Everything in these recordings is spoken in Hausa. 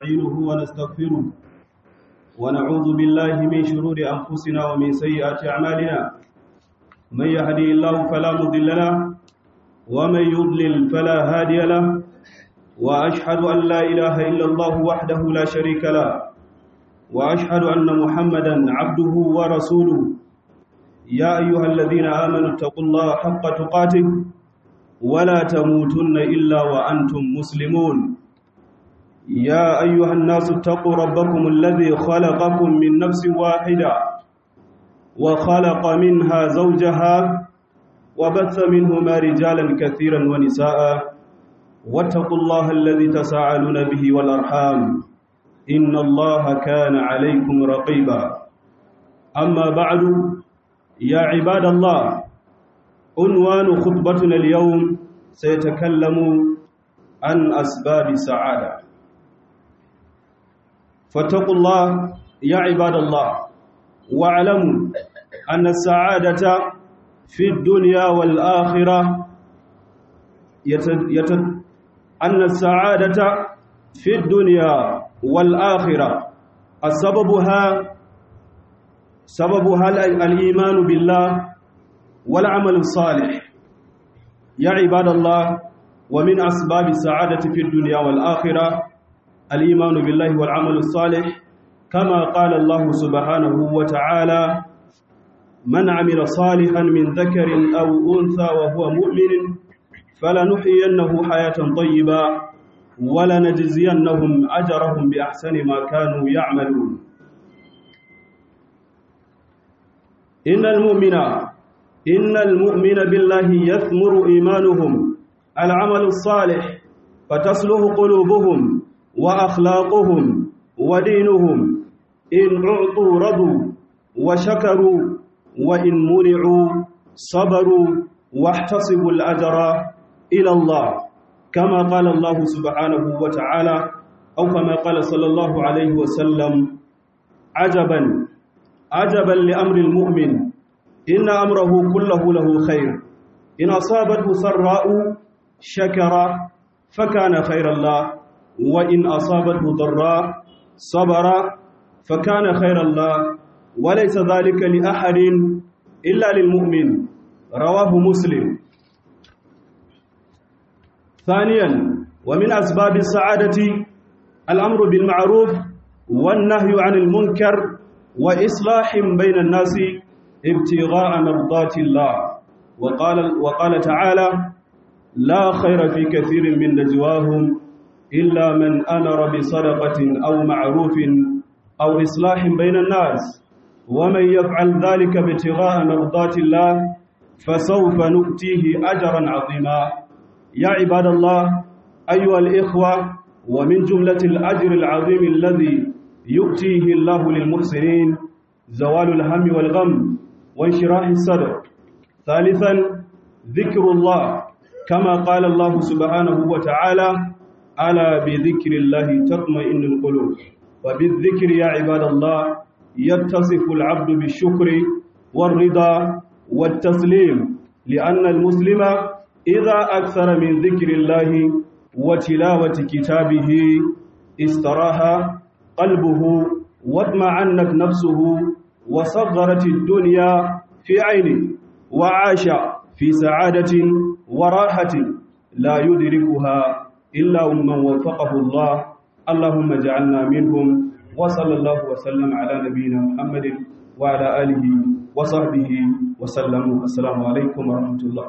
ونستعينه ونستغفره ونعوذ بالله من شرور أنفسنا ومن سيئات أعمالنا من يهدي الله فلا مضل له ومن يضلل فلا هادي له وأشهد أن لا إله إلا الله وحده لا شريك له وأشهد أن محمدا عبده ورسوله يا أيها الذين آمنوا اتقوا الله حق تقاته ولا تموتن إلا وأنتم مسلمون يا أيها الناس اتقوا ربكم الذي خلقكم من نفس واحدة وخلق منها زوجها وبث منهما رجالا كثيرا ونساء واتقوا الله الذي تساءلون به والأرحام إن الله كان عليكم رقيبا أما بعد يا عباد الله عنوان خطبتنا اليوم سيتكلم عن أسباب السعادة فاتقوا الله يا عباد الله واعلموا أن السعادة في الدنيا والآخرة يت... يت... أن السعادة في الدنيا والآخرة سببها سببها الإيمان بالله والعمل الصالح يا عباد الله ومن أسباب السعادة في الدنيا والآخرة الإيمان بالله والعمل الصالح كما قال الله سبحانه وتعالى من عمل صالحا من ذكر أو أنثى وهو مؤمن فلنحيينه حياة طيبة ولنجزينهم أجرهم بأحسن ما كانوا يعملون إن المؤمن إن المؤمن بالله يثمر إيمانهم العمل الصالح فتصلح قلوبهم وأخلاقهم ودينهم إن أعطوا رضوا وشكروا وإن منعوا صبروا واحتصبوا الأجر إلى الله كما قال الله سبحانه وتعالى أو كما قال صلى الله عليه وسلم عجبا عجبا لأمر المؤمن إن أمره كله له خير إن أصابته سراء شكر فكان خير الله وإن أصابته ضراء صبر فكان خير الله وليس ذلك لأحد إلا للمؤمن رواه مسلم ثانيا ومن أسباب السعادة الأمر بالمعروف والنهي عن المنكر وإصلاح بين الناس ابتغاء مرضات الله وقال, وقال تعالى لا خير في كثير من نجواهم إلا من أمر بصدقة أو معروف أو إصلاح بين الناس ومن يفعل ذلك ابتغاء مرضات الله فسوف نؤتيه أجرا عظيما يا عباد الله أيها الإخوة ومن جملة الأجر العظيم الذي يؤتيه الله للمحسنين زوال الهم والغم وانشراح الصدر ثالثا ذكر الله كما قال الله سبحانه وتعالى ألا بذكر الله تطمئن القلوب وبالذكر يا عباد الله يتصف العبد بالشكر والرضا والتسليم لأن المسلم إذا أكثر من ذكر الله وتلاوة كتابه استراح قلبه واطمعنت نفسه وصغرت الدنيا في عينه وعاش في سعادة وراحة لا يدركها إلا من وفقه الله اللهم اجعلنا منهم وصلى الله وسلم على نبينا محمد وعلى آله وصحبه وسلم السلام عليكم ورحمة الله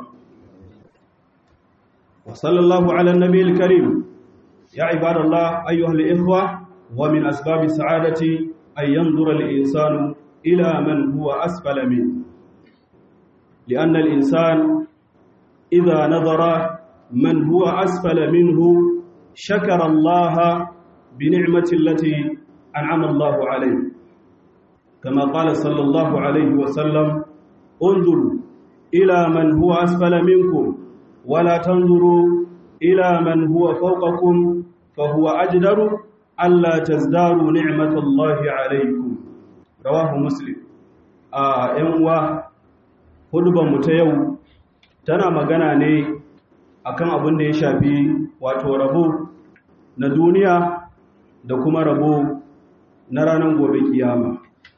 وصلى الله على النبي الكريم يا عباد الله أيها الإخوة ومن أسباب السعادة أن ينظر الإنسان إلى من هو أسفل منه لأن الإنسان إذا نظر من هو أسفل منه شكر الله بنعمة التي أنعم الله عليه كما قال صلى الله عليه وسلم انظروا إلى من هو أسفل منكم ولا تنظروا إلى من هو فوقكم فهو أجدر ألا تزداروا نعمة الله عليكم رواه مسلم آه ينوى hudubar mu ta yau tana magana ne akan abin da ya shafi wato rabo na duniya da kuma rabo na ranar gobe kiyama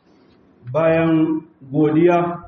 bayan godiya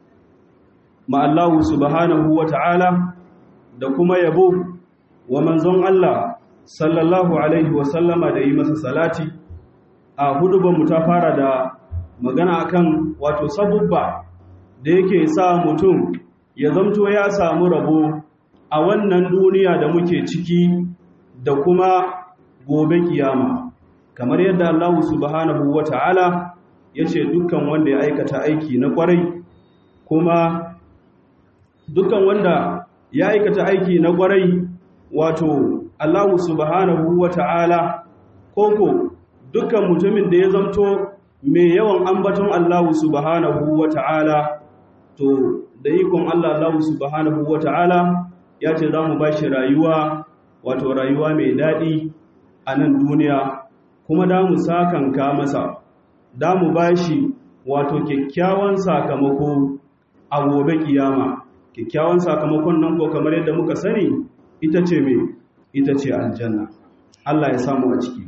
ma Allah subhanahu wa ta'ala da kuma yabo wa manzon Allah sallallahu alaihi wa sallama da yi masa salati a hudubanmu ta fara da magana akan wato sabubba da yake sa mutum ya zamto ya samu rabo a wannan duniya da muke ciki da kuma gobe kiyama kamar yadda Allah subhanahu wata'ala ya ce dukkan wanda ya aikata aiki na kwarai kuma dukkan wanda ya aikata aiki na kwarai wato Allah subhanahu wata'ala koko dukkan mutumin da ya zamto mai yawan ambaton Allah subhanahu wata'ala to da ikon Allah Allah subhanahu wata'ala ya ce za mu ba shi rayuwa wato rayuwa mai daɗi a nan duniya kuma da mu sakanka masa da mu ba shi wato kyakkyawan sakamako a gobe kiyama kyakkyawan sakamakon nan ko kamar yadda muka sani ita ce mai ita ce aljanna Allah ya samu a ciki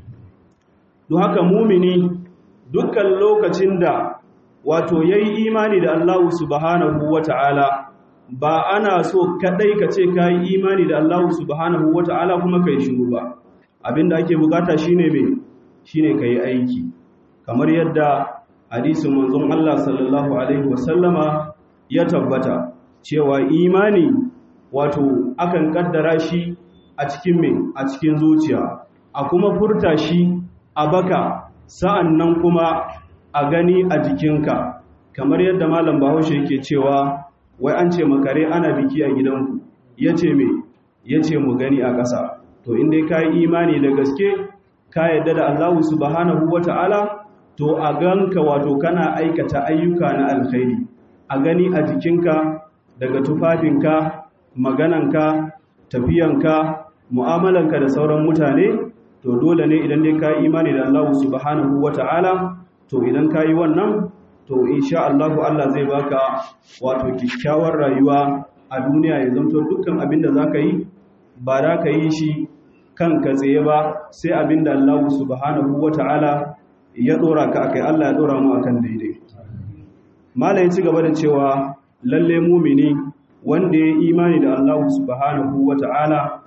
don haka mumini dukkan lokacin da wato yayi imani da Allah subhanahu wata'ala ba ana so kadai ka ce ka yi imani da Allah subhanahu wa ta'ala kuma ka yi shiru ba abinda ake bukata shine mai shine ka yi aiki kamar yadda hadisin manzon Allah sallallahu alaihi wasallama ya tabbata cewa imani wato akan kaddara shi a cikin mai a cikin zuciya a kuma furta shi a baka sa'an nan kuma a gani a jikinka kamar yadda malam bahaushe yake cewa wai an ce makare ana biki a gidanku ya ce me ya ce mu gani a ƙasa to inda ka yi imani da gaske ka yadda da allahu subhanahu wa ta'ala to a ganka wato kana aikata ayyuka na alkhairi a gani a jikinka daga tufafinka magananka tafiyanka mu'amalanka da sauran mutane to dole ne idan dai ka yi imani da allahu subhanahu wa ta'ala to idan ka yi wannan to insha Allah Allah zai baka wato kyakkyawar rayuwa a duniya ya zanto dukkan abin da zaka yi ba za ka yi shi kanka tsaye ba sai abin da Allah subhanahu wata'ala ya dora ka akai Allah ya dora mu akan daidai malai ci gaba da cewa lalle mumini wanda ya imani da Allah subhanahu wata'ala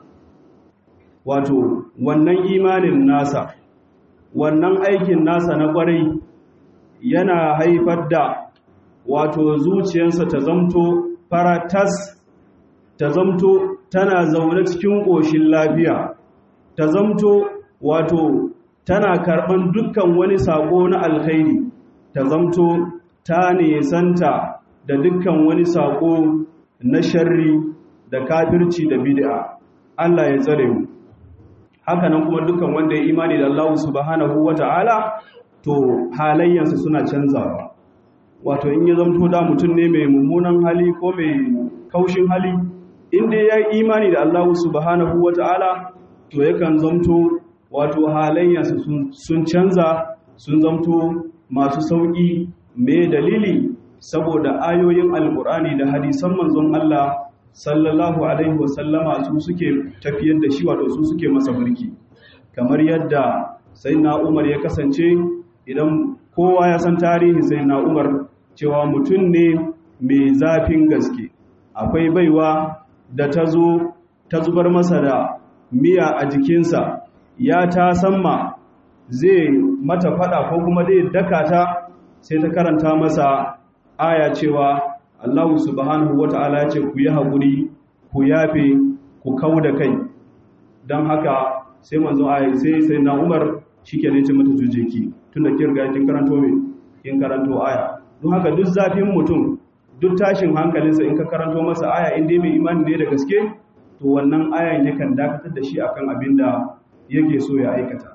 wato wannan imanin nasa wannan aikin nasa na kwarai yana haifar da wato zuciyarsa ta zamto faratas ta zamto tana zaune cikin ƙoshin lafiya ta zamto wato tana karɓan dukkan wani saƙo na alkhairi ta zamto ta nesanta da dukkan wani saƙo na sharri da kafirci da bid'a Allah ya tsare mu haka nan kuma dukkan wanda ya imani da Allah subhanahu wata'ala to halayyansa suna canzawa wato in ya zamto da mutum ne mai mummunan hali ko mai kaushin hali inda ya yi imani da Allah subhanahu wata'ala to yakan zamto wato halayyansa sun canza sun zamto masu sauƙi mai dalili saboda ayoyin alkur'ani da hadisan manzon Allah sallallahu alaihi wasallama su suke tafiyar da shi wato su suke masa mulki kamar yadda sai na umar ya kasance idan kowa ya san tarihi sai na umar cewa mutum ne mai zafin gaske akwai baiwa da ta zo ta zubar masa da miya a jikinsa ya ta samma zai mata fada ko kuma zai daka ta sai ta karanta masa aya cewa Allah subhanahu wata'ala ya ce ku yi haƙuri ku yafe ku kau da kai don haka sai manzo aya sai sai na umar shi ke ce mata jujeki tun da kin riga kin karanto me kin karanto aya don haka duk zafin mutum duk tashin hankalinsa in ka karanto masa aya in dai mai imani ne da gaske to wannan ayan yakan dakatar da shi akan abin da yake so ya aikata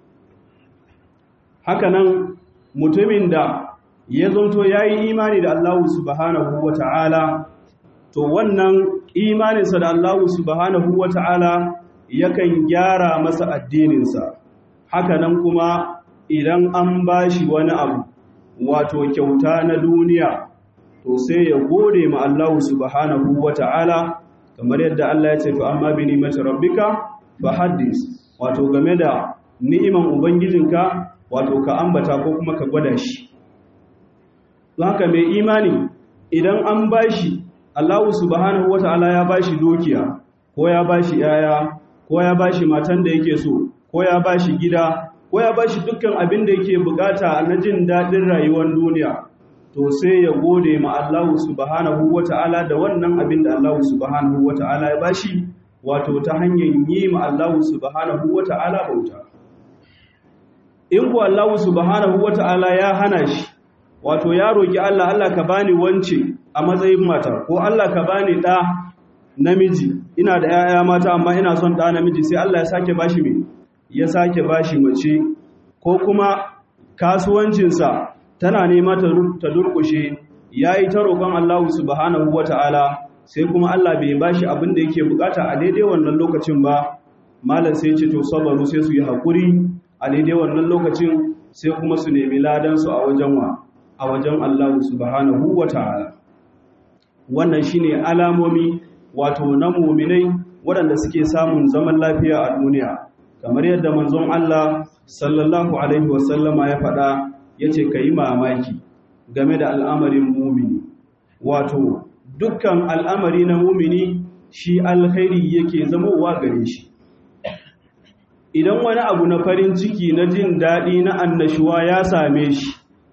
haka nan mutumin da ya zonto ya yi imani da Allah subhanahu wa ta'ala to wannan imaninsa da Allah subhanahu wa ta'ala yakan gyara masa addininsa haka nan kuma idan an ba shi wani abu wato kyauta na duniya to sai ya gode ma Allah subhanahu wa ta'ala kamar yadda Allah ya ce fa amma bi ni'mati rabbika fa haddis wato game da ni'iman ubangijinka wato ka ambata ko kuma ka gwada shi don haka mai imani idan an bashi Allah subhanahu wata'ala ya bashi dukiya ko ya bashi yaya ko ya bashi matan da yake so ko ya bashi gida ko ya bashi dukkan abin da yake bukata na jin daɗin rayuwar duniya to sai ya gode ma Allah subhanahu wata'ala da wannan abin da Allah subhanahu wata'ala ya bashi wato ta hanyar yi ma Allah subhanahu wata'ala bauta in ku Allah subhanahu wata'ala ya hana shi wato ya roki Allah Allah ka bani wance a matsayin mata ko Allah ka bani ɗa namiji ina da 'ya'ya mata amma ina son ɗa namiji sai Allah ya sake bashi me ya sake bashi mace ko kuma kasuwancinsa tana nema ta durkushe ya yi ta roƙon Allah subhanahu wa ta'ala sai kuma Allah bai ba shi abin da yake bukata a daidai wannan lokacin ba malar sai ce to sabaru sai su yi haƙuri a daidai wannan lokacin sai kuma su nemi ladansu a wajen wa a wajen Allah subhanahu wa ta'ala wannan shi ne alamomi wato na muminai waɗanda suke samun zaman lafiya a duniya kamar yadda manzon Allah sallallahu alaihi wasallama ya faɗa ya ce ka yi mamaki game da al'amarin mumini wato dukkan al'amari na mumini shi alkhairi yake zamowa gare shi idan wani abu na farin ciki na jin daɗi na annashuwa ya same shi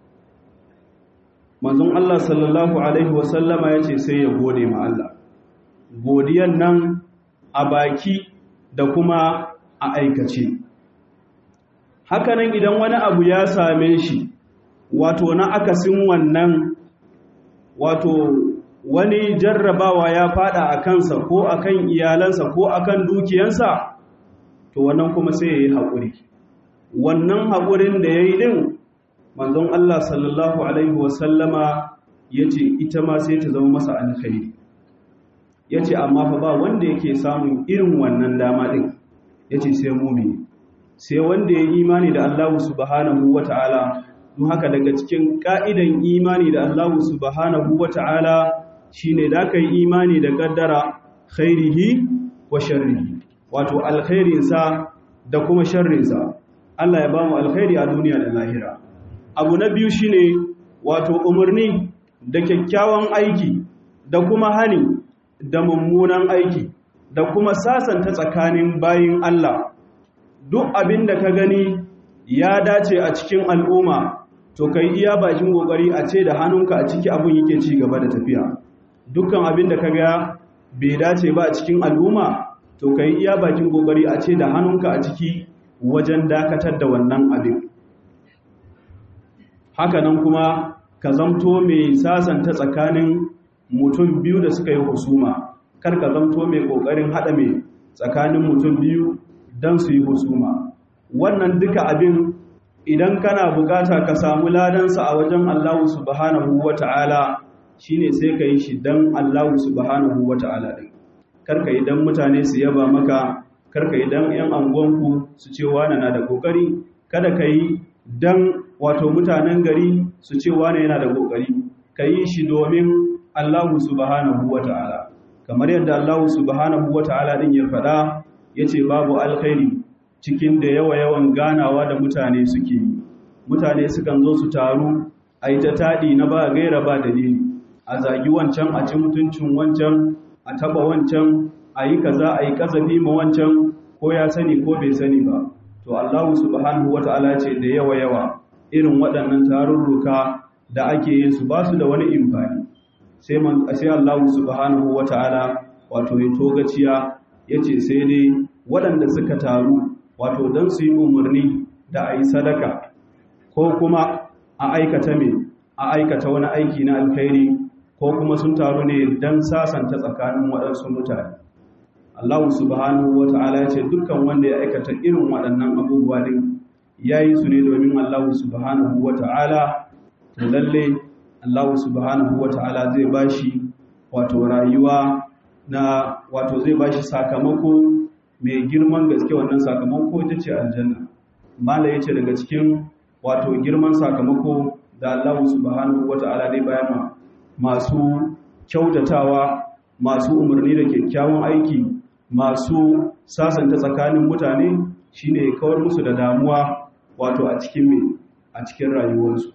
manzon Allah sallallahu alaihi wasallama ya ce sai ya gode ma Allah godiyan nan a baki da kuma a aikace hakanan idan wani abu ya same shi wato na akasin wannan wato wani jarrabawa ya fada a kansa ko akan iyalansa ko akan dukiyansa to wannan kuma sai ya yi haƙuri wannan haƙurin da ya yi ɗin manzon Allah sallallahu Alaihi wasallama ya ce ita ma sai ta zama masa alkhairi ya ce amma fa ba wanda yake samun irin wannan dama ɗin ya ce sai mumini sai wanda ya imani da Allah subhanahu wa ta'ala don haka daga cikin ƙa'idan imani da Allah subhanahu wa ta'ala shi ne da ka yi imani da ƙaddara khairihi wa sharrihi wato alkhairinsa da kuma sharrinsa Allah ya ba mu alkhairi a duniya da lahira abu na biyu shi ne wato umarni da kyakkyawan aiki da kuma hani da mummunan aiki da kuma sasanta tsakanin bayin Allah duk abin da ka gani ya dace a cikin al'umma to kai iya bakin kokari a ce da hannunka a ciki abin yake ci gaba da tafiya dukkan abin da ka ga bai dace ba a cikin al'umma to kai iya bakin kokari a ce da hannunka a ciki wajen dakatar da wannan abin hakanan kuma ka zamto mai sasanta tsakanin mutum biyu da suka yi husuma kar ka zamto mai kokarin hada mai tsakanin mutum biyu don su yi husuma wannan duka abin idan kana bukata ka samu ladansa a wajen Allah subhanahu wata'ala shine sai ka yi shi don Allah subhanahu wata'ala din karka idan mutane su yaba maka karka idan yan angonku su ce wani na da kokari kada ka yi don wato mutanen gari su ce wani yana da kokari ka yi shi domin Allah subhanahu wata'ala kamar yadda Allah subhanahu wata'ala din ya faɗa yace babu alkhairi cikin da yawa-yawan ganawa da mutane suke yi mutane sukan zo su taru a yi ta taɗi na ba gaira ba dalili a zagi wancan a ci mutuncin wancan a taɓa wancan a yi kaza a yi ƙazafi ma wancan ko ya sani ko bai sani ba to allahu subhanahu wata'ala ce da yawa-yawa irin waɗannan tarurruka da ake yin su ba su da wani imfani sai allahu subhanahu wata'ala wato ya togaciya ya ce sai dai waɗanda suka taru wato don su yi umarni da a yi sadaka ko kuma a aikata mai a aikata wani aiki na alkhairi ko kuma sun taru ne don sasanta tsakanin waɗansu mutane Allah subhanahu wa ta'ala ya ce dukkan wanda ya aikata irin waɗannan abubuwa din ya yi su ne domin Allah subhanahu wa ta'ala to lalle Allah subhanahu wa ta'ala zai bashi wato rayuwa na wato zai bashi sakamako mai girman gaske wannan sakamako ita ce aljanna mala ya ce daga cikin wato girman sakamako da Allah subhanahu wata'ala dai bayan masu kyautatawa masu umarni da kyakkyawan aiki masu sasanta tsakanin mutane shine ya kawar musu da damuwa wato a cikin me a cikin rayuwarsu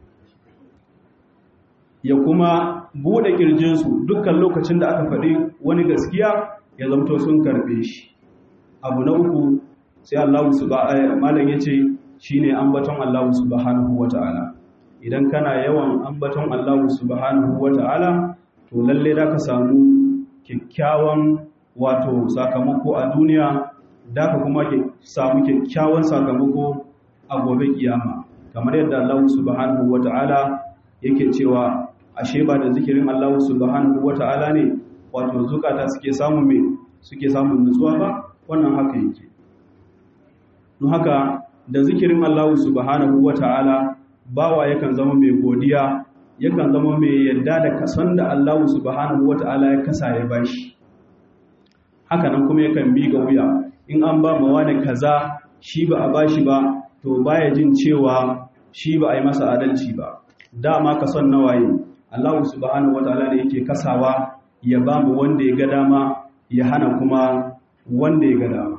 ya kuma bude kirjinsu dukkan lokacin da aka faɗi wani gaskiya ya zamto sun karbe shi abu na uku sai Allah subhanahu malam yace shine ambaton Allah subhanahu wata'ala idan kana yawan ambaton Allah subhanahu wata'ala to lalle da ka samu kyakkyawan wato sakamako a duniya da ka kuma samu kyakkyawan sakamako a gobe kiyama kamar yadda Allah subhanahu wata'ala yake cewa ashe ba da zikirin Allah subhanahu wata'ala ne wato zukata suke samun me suke samun nutsuwa ba wannan haka yake don haka da zikirin Allah subhanahu wata'ala bawa yakan zama mai godiya yakan zama mai yadda da kasan da Allah subhanahu wata'ala ya kasa ya bashi haka nan kuma yakan bi ga wuya in an ba ma wani kaza shi ba a bashi ba to baya jin cewa shi ba a yi masa adalci ba dama kason nawaye Allah subhanahu wata'ala ne yake kasawa ya ba mu wanda ya ga dama ya hana kuma wanda ya ga dama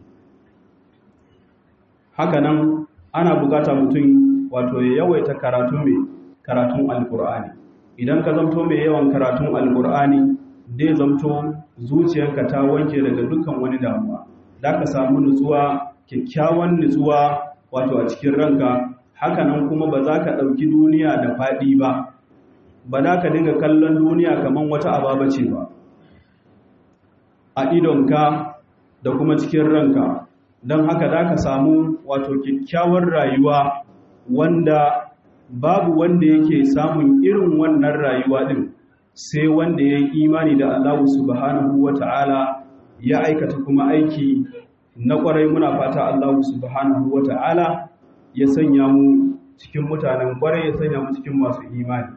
hakanan ana bukata mutum wato ya yawaita karatu mai karatun alkur'ani idan ka zamto mai yawan karatun alkur'ani zai zamto zuciyarka ta wanke daga dukkan wani damuwa da ka samu nutsuwa kyakkyawan nutsuwa wato a cikin ranka hakanan kuma ba za ka ɗauki duniya da faɗi ba ba za ka dinga kallon duniya kamar wata ababa ce ba a idonka da kuma cikin ranka don haka za ka samu wato kyakkyawar rayuwa wanda babu wanda yake samun irin wannan rayuwa din sai wanda ya yi imani da Allah subhanahu wa ta'ala ya aikata kuma aiki na kwarai muna fata Allah subhanahu wa ta'ala ya sanya mu cikin mutanen kwarai ya sanya mu cikin masu imani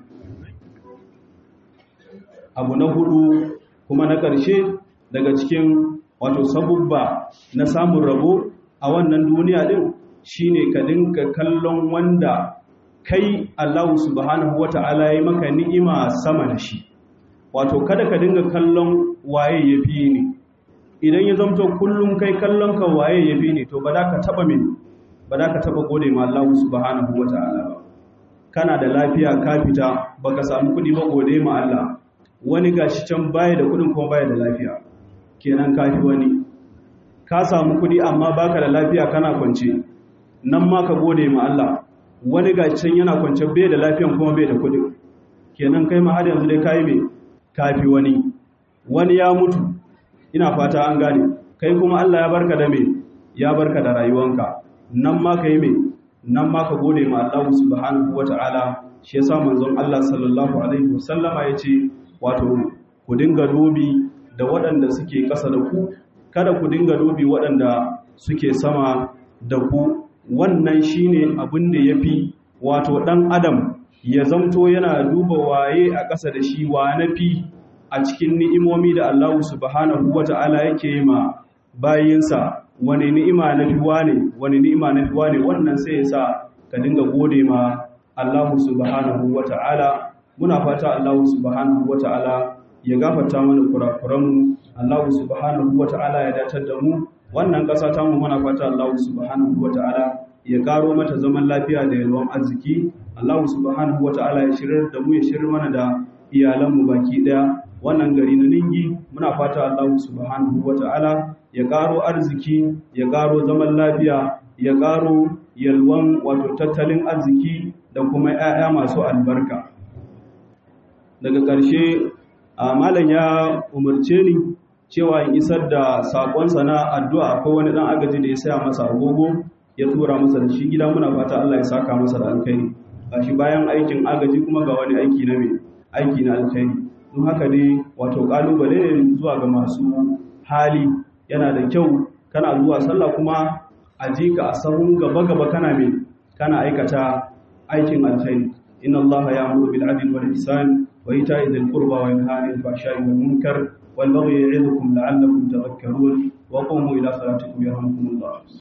abu na hudu kuma na ƙarshe daga cikin wato sabubba na samun rabo a wannan duniya din shine ka dinka kallon wanda kai Allah subhanahu wata'ala ya maka ni'ima sama da shi wato kada ka dinga kallon waye yafi ni idan ya zamto kullum kai kallon ka waye yafi ni to ba da ka taba min ba da ka taba gode ma Allah subhanahu wata'ala ba kana da lafiya ka fita baka samu kudi ba gode ma Allah wani gashi can baya da kudin kuma baya da lafiya kenan kafi wani ka samu kudi amma baka da lafiya kana kwance nan ma ka gode ma Allah wani ga can yana kwance bai da lafiyan kuma bai da kudi kenan kai ma har yanzu dai kai me kafi wani wani ya mutu ina fata an gane kai kuma Allah ya barka da me ya barka da rayuwanka nan ma kai me nan ma ka gode ma Allah subhanahu wataala shi yasa manzon Allah sallallahu alaihi wasallama yace wato ku dinga dubi da waɗanda suke ƙasa da ku kada ku dinga dubi waɗanda suke sama da ku wannan shine abin da ya fi wato ɗan adam ya zamto yana duba waye a ƙasa da shi wa na fi a cikin ni'imomi da Allah subhanahu wata'ala yake ma bayinsa wani ni'ima na fi wane wani ni'ima na fi wane wannan sai ya sa ka dinga gode ma Allah subhanahu wata'ala muna fata Allah subhanahu wata'ala ya gafarta mana kurakuranmu Allah subhanahu wata'ala ya datar da mu wannan ƙasa ta mu muna fata Allah subhanahu wata'ala ya karo mata zaman lafiya da yalwan arziki Allah subhanahu wata'ala ya shirar da mu ya shirar mana da iyalanmu baki daya wannan gari na ningi muna fata Allah subhanahu wata'ala ya karo arziki ya karo zaman lafiya ya karo yalwan wato tattalin arziki da kuma 'ya'ya masu albarka daga ƙarshe a malam ya umarce ni cewa in isar da saƙonsa na addu'a akwai wani ɗan agaji da ya saya masa agogo ya tura masa da shi gida muna fata Allah ya saka masa da alkhairi shi bayan aikin agaji kuma ga wani aiki na mai aiki na alkhairi don haka ne wato kalubale ne zuwa ga masu hali yana da kyau kana zuwa sallah kuma a ji ka a sahun gaba gaba kana mai kana aikata aikin alkhairi inna allaha ya'muru bil adli wal ihsan wa ita'i dhil qurba wa yanha 'anil fahsha'i wal munkar wal baghi ya'idukum la'allakum tadhakkarun wa qumu ila salatikum yarhamkumullah